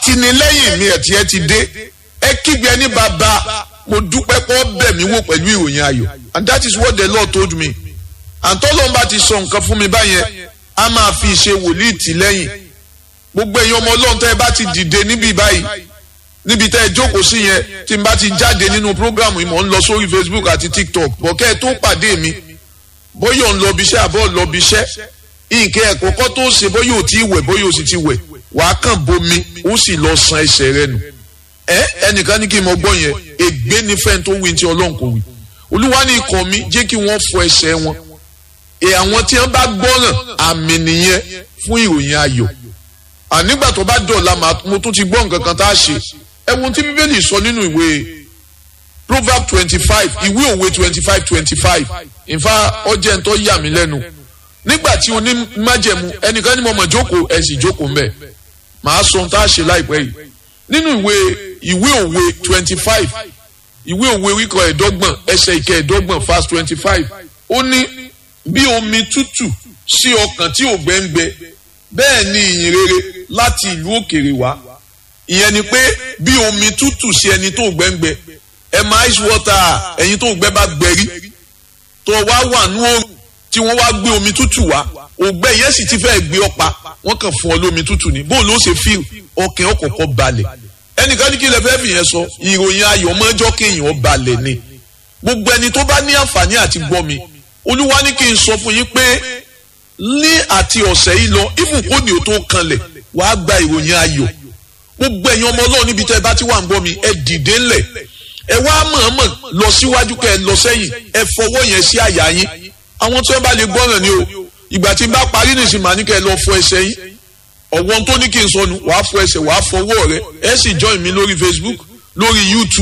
àtìlẹ́yìn mi ẹ̀tí ẹ ti dé ẹ kígbe ní bàbá mo dúpẹ́ pọ́ bẹ̀ mí wò pẹ̀lú ìròyìn ayọ̀ and that is what the Lord told me àtọ́lọ́n bá ti sọ nǹkan fún mi báyẹn a máa fi ṣe wòlíì tì lẹ́yìn gbogbo èèyàn ọmọ ọlọ́run tẹ́ ẹ bá ti dìde níbí báyìí níbi tẹ́ ẹ jókòó sí yẹn tí n bá ti jáde nínú prógrámù ìmọ̀ ń lọ sórí Facebook àti TikTok bọ̀ kẹ́ ẹ tó pàdé mi bóyá ò ń lọ ibiṣẹ́ àbọ̀ lọ ibiṣẹ́ nǹkan ẹ̀kọ́kọ́ tó ṣe bóyá ò tí ì wẹ̀ bóyá ò sì ti wẹ̀ wàá kàn bomi ó sì lọ san ẹsẹ̀ rẹ nù ẹ ẹnìkan ní kí n mọ gbọ́ yẹn ègbé ni fẹ́ni tó wí tí ọlọ́run kò wí olúwa ní ikọ̀ mi jẹ́ kí wọ́n fọ ẹsẹ̀ wọn ẹ àwọn tí wọ́n bá gbọ́ràn àmì nìyẹn fún ìròyìn ayọ̀ ànígbà tó bá dọ̀la mo tún ti gbọ́ nǹkan kan tá a ṣe ẹ wo tí bíbélì sọ nínú ìwé proverb twenty five ìwé òwe twenty five twenty five ìfà ọjẹ́ ń tọ́ yà mí lẹ́nu nígbà tí o ní májẹ̀mú ẹnìkan ní mo mọ̀ jókòó ẹ sì jókòó mbẹ̀ màá sọ ohun tá a ṣe láìpẹ́ yìí nínú ìwé ìwé òwe twenty five ìwé òwe wíkọ ẹ̀ẹ́dọ́gbọ̀n ẹsẹ̀ ìkẹ́ ẹ̀ẹ́dọ́gbọ̀n verse twenty five ó ní bí omi tútù sí ọkàn tí ò gbẹ́ngbẹ́ bẹ́ẹ̀ ni ìyìn rere láti ìlú òkèrè wá ìyẹn ni pé bí omi tútù sí ẹni tó gbẹ́ngbẹ́ ẹ máa ice water ẹ̀yin tó gbẹ́ bá gbẹ́rí tó wá wà ní òòrùn tí wọ́n wá gbé omi tútù wá ògbẹ́ yẹn sì ti fẹ́ gbé ọ̀pá wọ́n kàn fún ọ lómi tútù ní bóun ló ṣe fíl ọkàn ọkọ̀ọ̀kọ̀ balẹ̀ ẹnìkan ní kí lè fẹ́ fìyẹn sọ ìròyìn ayọ̀ mọ́jọ́ kéèyàn balẹ̀ ni gbogbo ẹni tó bá ní àǹfààní àti gbọ́ mi olúwa ní kí n sọ fún yín pé ní àti ọ̀sẹ̀ yìí lọ ibùn kò ní o tó kanlẹ̀ wàá gba ìròyìn ayọ̀ gbogbo ẹ̀yin ọmọ ọlọ́run níbi tẹ́ ẹ bá ti wà ń gbọ́ mi ẹ dìde ńlẹ̀ ẹ wá mọ̀ọ́mọ̀ lọ síwájú kẹ́ ẹ lọ sẹ́yìn ẹ fọwọ́ yẹn sí àyà yín àwọn tí wọ́n bá lè gbọ́ràn ni o ìgbà tí n bá parí nìsín màá ní kẹ́ ẹ lọ fọ ẹsẹ̀ yín ọ̀wọ́n tó ní kí n sọnù wàá fọ ẹsẹ̀ wàá fọwọ́ rẹ ẹ sì join mi lórí Facebook lórí YouTube